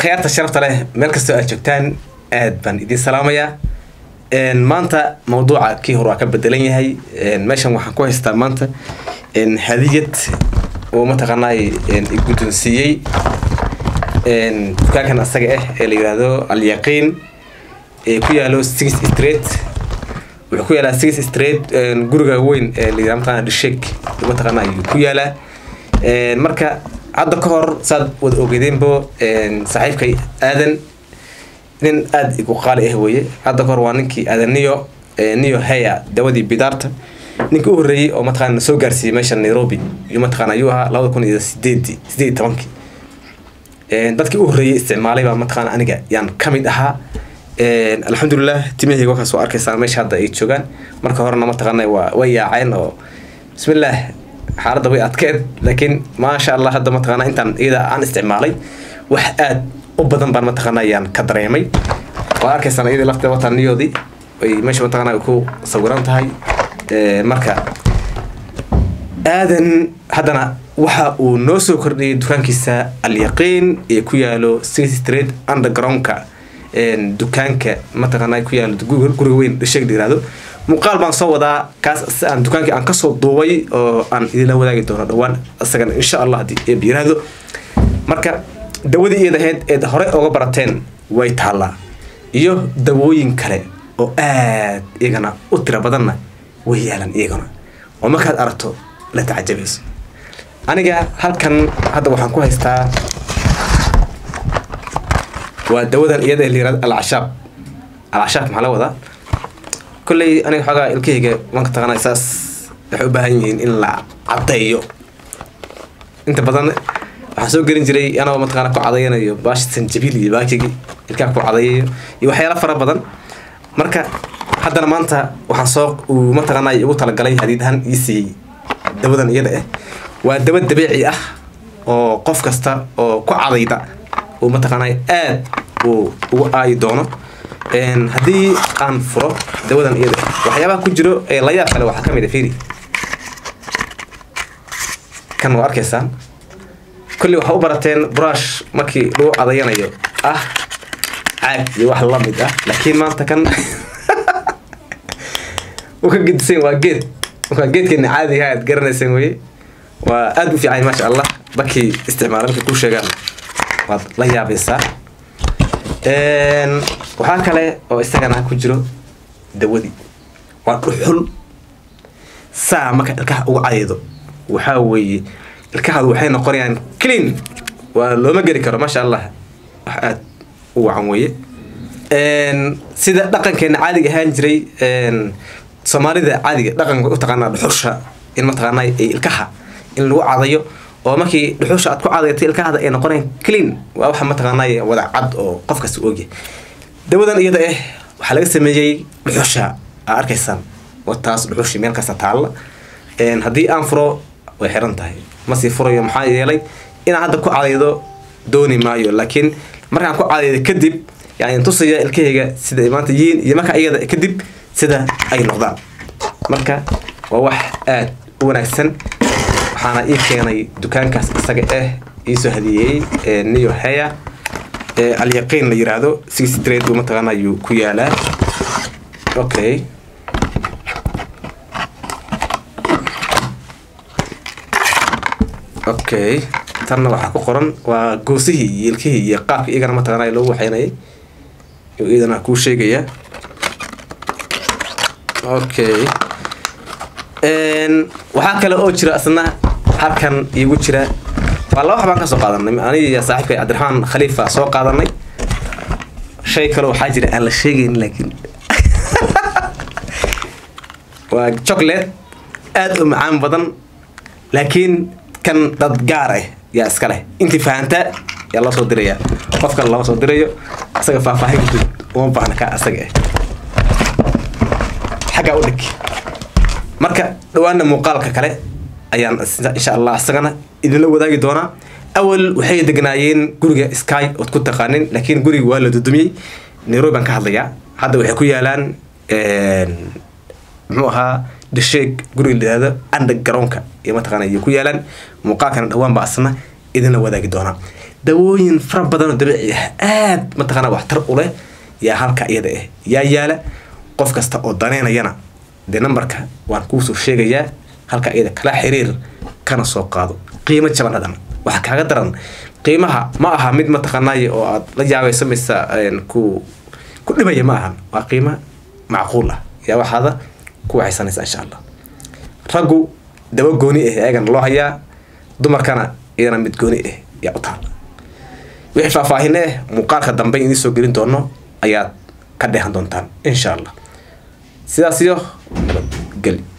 akhyaarta sharafta leh meel kastoo aad joogtaan aad baan idiin salaamayaa maanta mawduuca kii hore waa ka bedelan yahay meeshan waxaan ku haystaa maanta hadiyad oo mataqaanaay guddoonsiiyey dukaankan asaga ah ee la yihahdo alyaqiin ee ku yaalo six street wuxuu ku yaalaa six street guriga weyn ee la yihahdo mataqaana dhishek mataqaana ayuu ku yaalaa marka hadda ka hor saad wada ogeedeenbo saaxiibkay aadan nin aada igu qaali ah weeye hadda kahor waa ninkii aadan niyo niyo heya dawadii bidaarta ninka u horreeyey oo mataqana soo gaarsiiyey meesha nairobi iyo mataqana ayuu ahaa labada kun iyo sideedii sideed iyo tobankii dadkii u horreeyey isticmaalay baa mataqana aniga yaan ka mid ahaa alxamdulilah timahayga wakaas waa arkaysaan meesha hadda ay joogaan marka horena mataqana waa way yaaceen oo bismillaah xaaladda way adkeed laakiin maasha allah hadda mataqana intaan iyada aan isticmaalay wax aada u badan baan mataqana ayaan ka dareemay waa arkaysaan iyadii lafteeda wataa niyoodii ay meesha mataqana ku sawiran tahay marka aadan haddana waxa uu noo soo kordhiyay dukaankiisa alyaqiin ee ku yaalo six street undergroundka dukaanka mataqana ku yaalo guriga weyn dhasheeg la yirahdo muuqaal baan soo wadaa kaas aan dukaankii aan kasoo duubay oo aan idinla wadaagi doono dhawaan isagana insha allah haddii eeb yiraahdo marka dawadii iyada ahayd eed horey oga barateen way taallaa iyo dawooyin kale oo aad iyagana u tira badanna way yaalan iyagana oo markaad aragto la tacajabayso aniga halkan hadda waxaan ku haystaa waa dawadan iyada la yirahdo alcashaab alcashaab maxaa la wadaa kolley aniga xoogaa ilkahayga manka taqaana saas waxay u baahan yihiin in la caddeeyo inta badan waxaan soo gelin jiray anoo mataqaana ku cadayanayo baashi sanjabiil iyo baakigi ilkaha ku cadayayo iyo waxyaala fara badan marka haddana maanta waxaan soo uu mataqaana igu talagalay hadiidahan ii siiyey dawadan iyada ah waa dawa dabiici ah oo qof kasta oo ku cadayda uu mataqaana aad uu ugu aayi doono haddii aan furo dawadan iyada waxyaabaha ku jiro ee layaab kale waxaa kamid a firi kan waa arkaysaan kulli waxaa u barateen brush markii lagu cadayanayo ah caag iyo wax lamid ah laakiin maanta kan u ka gedisan waa geed markaa geedkeena caadiga aad garanayseen weye waa aada u fiican maasha allah dadkii isticmaala markay ku sheegaan waad la yaabaysaa waxaa kale oo isagana ku jiro dawadii waa dhuxul saa marka ilkaha uga cadaydo waxaa weeye ilkahaadu waxay noqonayaan clean waa looma geli karo maasha allah wax aada u wacan weeye sida dhaqankeena caadiga ahaan jiray soomaalida caadiga dhaqanka u taqaanaa dhuxusha in mataqaana ay ilkaha in lagu cadayo oo markii dhuxusha aad ku cadaytay ilkahada ay noqonayaan clean waa waxa mataqaanay wada cad oo qof kasta ogyahay dawadan iyada ah waxaa laga sameeyey dhuxusha aa arkaysaan oo taas dhuxushi meel kasta taalla haddii aan furo way xiran tahay masii furayo maxaa yeelay inaan hadda ku cadaydo dooni maayo laakiin markaan ku cadaydo kadib yani tusaya ilkahayga sida maanta yihiin iyo marka iyada kadib sida ay noqdaan marka waa wax aada u wanaagsan waxaana ii keenay dukaankaas isaga ah iisoo hadiyeeyey niyo heya alyaqiin la yiraahdo six street uu mataqaana ayuu ku yaalaa okay okay tanna waxaa ku qoran waa goosihii iyo ilkihii iyo qaabka iyagana mataqaana loogu waxeynayay iyadana kuu sheegaya okay waxaa kale oo jira isna halkan iigu jira waa laba wax baan ka soo qaadanay aniga iyo saaxiibkay cabdiraxmaan khaliifa soo qaadanay shay kale waxaa jira aan la sheegayn laakiin waa chocolate aada u macaan badan laakiin kan dad gaar ah yaa iska leh intii fahantaa yaa loo soo diraya qof kale lama soo dirayo isaga faahfaahin guud uma baahna ka asaga ah xaggaa u dhig marka dhawaana muuqaalka kale ayaan insha allah isagana idinla wadaagi doonaa awal waxay degnaayeen guriga sky ood ku taqaanin laakiin guriga waa la dudumiyey nairobi baan ka hadlayaa hadda waxay ku yaalaan muxuu ahaa dhasheeg guriga layihahdo undergroundka iyo mataqaana ayay ku yaalaan muuqaalkana dhawaan baa asna idinla wadaagi doonaa dawooyin fara badan oo dabiici ah aad mataqaana waxtar u leh yaa halka iyada ah yaa yaala qof kasta oo daneynayana dee nambarka waan kuusoo sheegayaa halka iyada kala xiriir kana soo qaado qiimo jaban hadan waxaa kaaga daran qiimaha ma aha mid mataqaanaaye oo aad la yaabayso mise ku ku dhibaya ma ahan waa qiimo macquul ah yaa waxaada ku waxaysanaysa insha allah raggu dawo gooni ah ayagana loo hayaa dumarkana iyadana mid gooni ah yaa u taala wixii faahfaahin eh muuqaalka dambe idiin soo gelin doono ayaad ka dheehan doontaan insha allah sidaas iyo nabadgeli